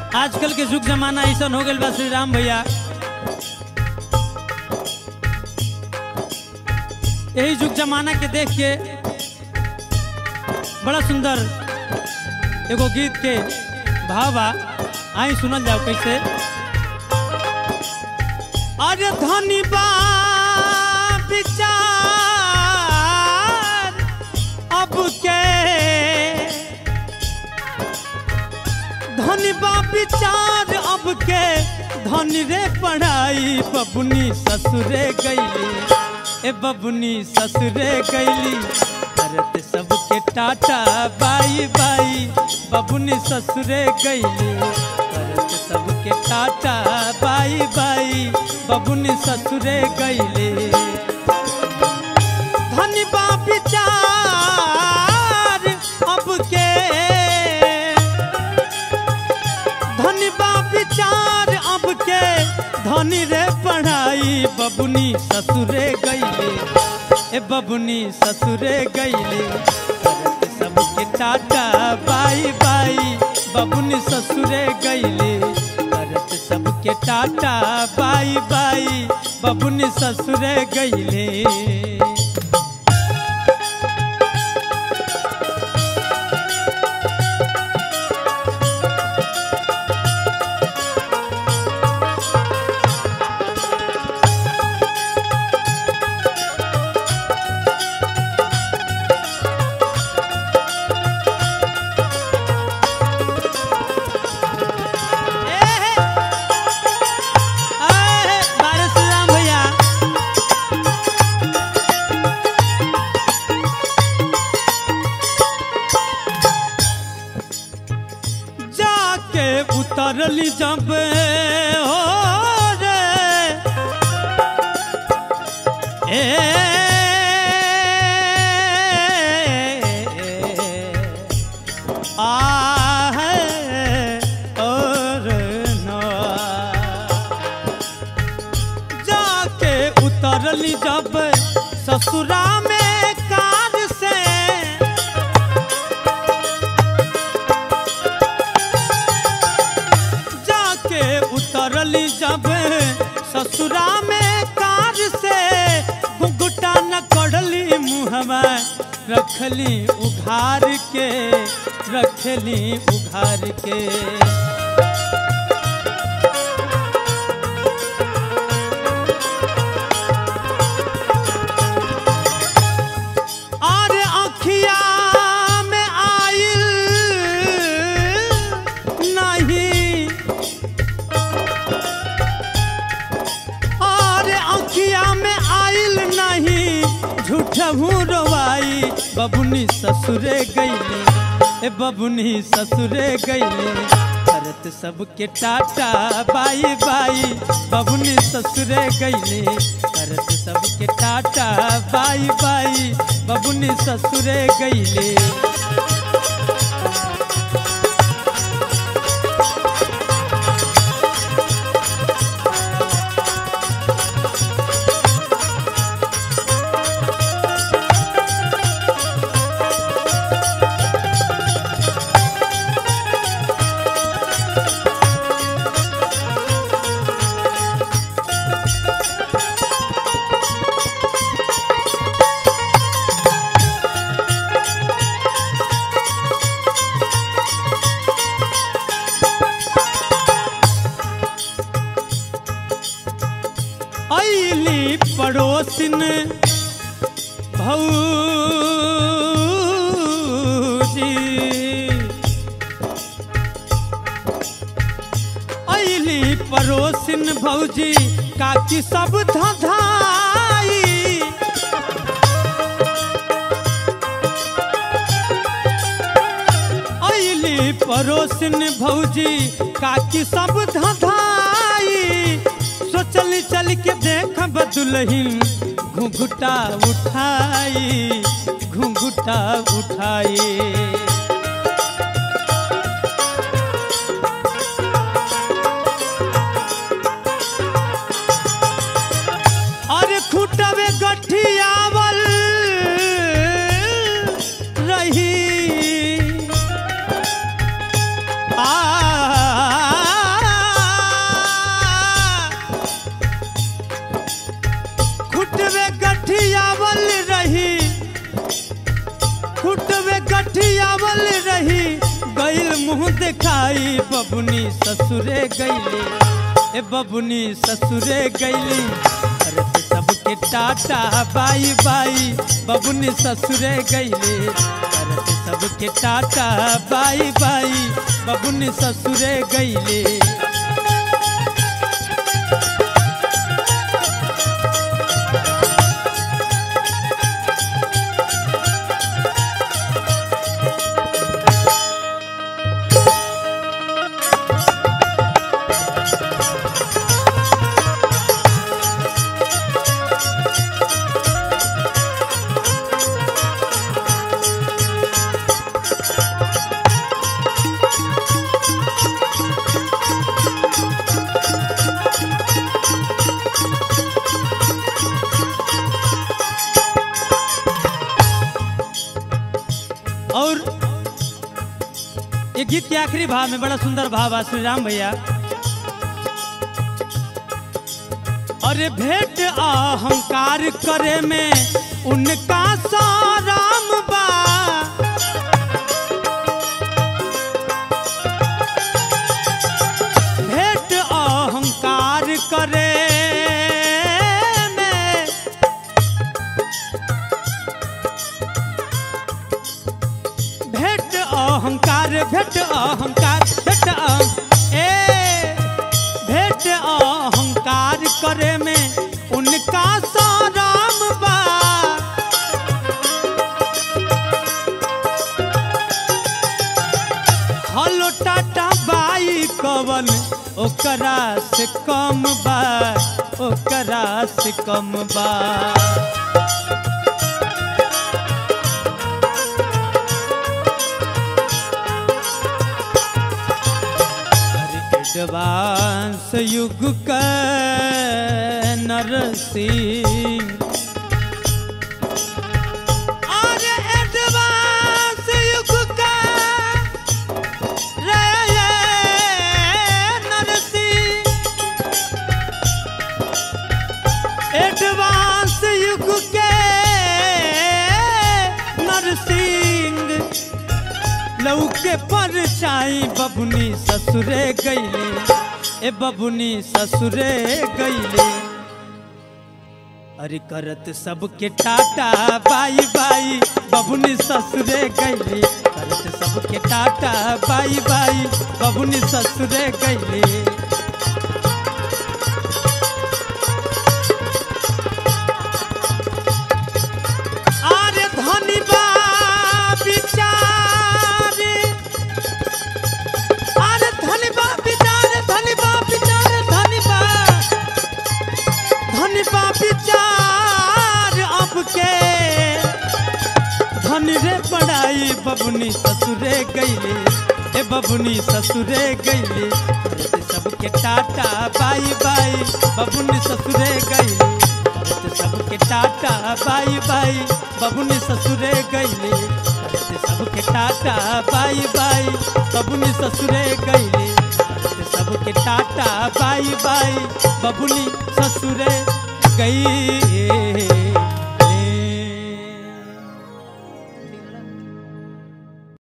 आजकल के युग जमाना ऐसा हो गइल बा श्री राम भैया यही युग जमाना के देख के बड़ा सुंदर एगो गीत के भाव बा आई सुनल जाओ कैसे अरे धनी बा विचार अब के धनी बा विचार अब के धनी रे पढ़ाई बबुनी ससुरे गईली ए बबुनी ससुरे गईली करत सबके टाटा बाई बाई बबुनी ससुरे गईली करत सबके टाटा बाई बाई बबुनी ससुरे गईली धनी बा विचार अब के धनी बा विचार अब के धनी रे पढ़ाई बबुनी ससुरे गईले ए बबुनी ससुरे गईले करत सबके टाटा बाई बाई बबुनी ससुरे गईले करत सबके टाटा बाई बाई बबुनी ससुरे गईले भैया जाके उतरली जब हो रे ए आहे और ना जाके उतरली जब ससुरा में कार से जाके उतरली जब ससुरा में कार से घुघुटा न कढ़ली मुहवा रखली उघार के रखली उघार के और अखिया में आइल नहीं और अखिया में आइल नहीं झूठहू रोवाई बबुनी ससुरे गईले ए बबुनी ससुरे गईले करत सबके टाटा बाई बाई बबुनी ससुरे गईले करत सबके टाटा बाई बाई बबुनी ससुरे गईले ऐली पड़ोसिन भौजी ऐली पड़ोसिन भौजी काकी सब धधाई ऐली पड़ोसिन भौजी काकी सब धधाई सोचली चल के देख दुलहिन घुघुटा उठाई घुघुटा उठाई और खुटवे गठियावल रही आ बबुनी ससुरे गईले ए बबुनी ससुरे गईली करत सबके टाटा बाई बाई बबुनी ससुरे गईले करत सबके टाटा बाई बाई बबुनी ससुरे गईले और ये गीत के आखिरी भाव में बड़ा सुंदर भाव है श्री राम भैया अरे भेंट अहंकार करे में उनका साराम बा भेंट अहंकार करे में भेंट अहंकार भेंट अहंकार भेंट अहं- ए भेंट अहंकार करे में उनका साराम बा हलो टाटा बाई कवन ओकरा से कम बा ओकरा से कम बा एडवांस युग का नरसिंह और एडवांस युग का रे नरसिंह एडवांस युग के नरसिंह लौके पर चाई बबुनी ससुरे गईले ए बबुनी ससुरे गईले अरे करत सबके टाटा बाई बाई बबुनी ससुरे गईले करत सबके टाटा बाई बाई बबुनी ससुरे गईले आरे धनी बा बिचारे आरे धनी बा बिचारे धनी बा बिचारे धनी बा धनी बा बिचार अब के धनी रे पढ़ाई बबुनी ससुरे गईले ए बबुनी ससुरे गईले करते सबके टाटा बाई बाई बबुनी ससुरे गईले करते सबके टाटा बाई बाई बबुनी ससुरे गईले करते सबके टाटा बाई बाई बबुनी ससुरे गईले करते सबके टाटा बाई बाई बबुनी ससुरे गई